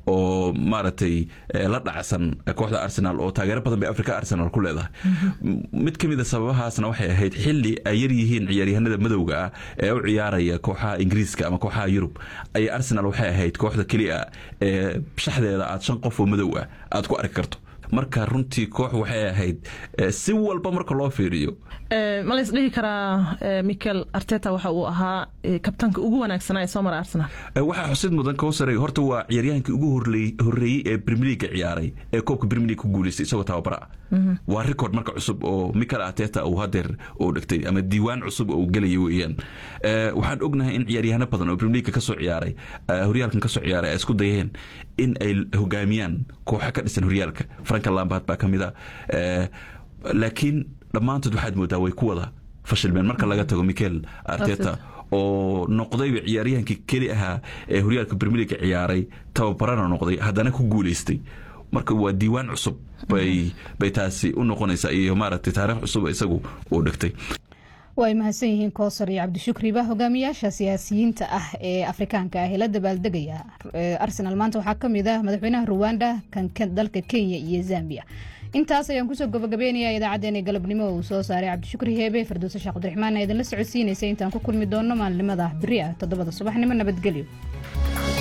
oo maaragtay la dhacsan kooxda arsenal oo taageero badan bay africa arsenal ku leedahay mid ka mid a sababahaasna waxay ahayd xili ay yar yihiin ciyaaryahanada madowga ah ee u ciyaaraya kooxaha ingiriiska ama kooxaha yurub ay arsenal waxay ahayd kooxda keliya ee shaxdeeda aad shan qof oo madow ah aad ku arki karto marka runtii koox waxay ahayd si walba marka loo fiiriyo ma la isdhihi karaa michael arteta waxa uu ahaa kabtanka ugu wanaagsanaa ee soo mara arsenal waxaa xusid mudan kowsare horta waa ciyaaryahankii ugu horeeyey ee premier league ciyaaray ee koobka premier league ku guuleystay isagoo tababara ah waa record marka cusub oo michael arteta uu hadeer uu dhigtay ama diiwaan cusub oo gelaya weeyaan waxaan ognahay in ciyaaryahano badan oo premier league kasoo ciyaaray horyaalkan kasoo ciyaaray ay isku dayeen in ay hogaamiyaan kooxa ka dhisan horyaalka franka lambard baa ka mid a laakiin dhammaantood waxaad moodaa way ku wada fashilmeen marka laga tago michael arteta oo noqdayba ciyaaryahankii keli ahaa ee horyaalka premier league ciyaaray tababarana noqday haddana ku guuleystay marka waa diiwaan cusub bay bay taasi u noqonaysaa iyo maaragtay taariikh cusub isagu uu dhigtay way mahadsan yihiin koosar iyo cabdishukriba hogaamiyaasha siyaasiyiinta ah ee afrikaanka ah ee la dabaaldegaya arsenal maanta waxaa ka mid ah madaxweynaha ruwanda kan dalka kenya iyo zambia intaas ayaan kusoo gabagabeynaya idaacaddeenii galabnimo uu soo saaray cabdishukri heebe farduuse sheekh cabdiraxmaan ee idinla socodsiinaysa intaan ku kulmi doonno maalinimada beri ah toddobada subaxnimo nabadgelyo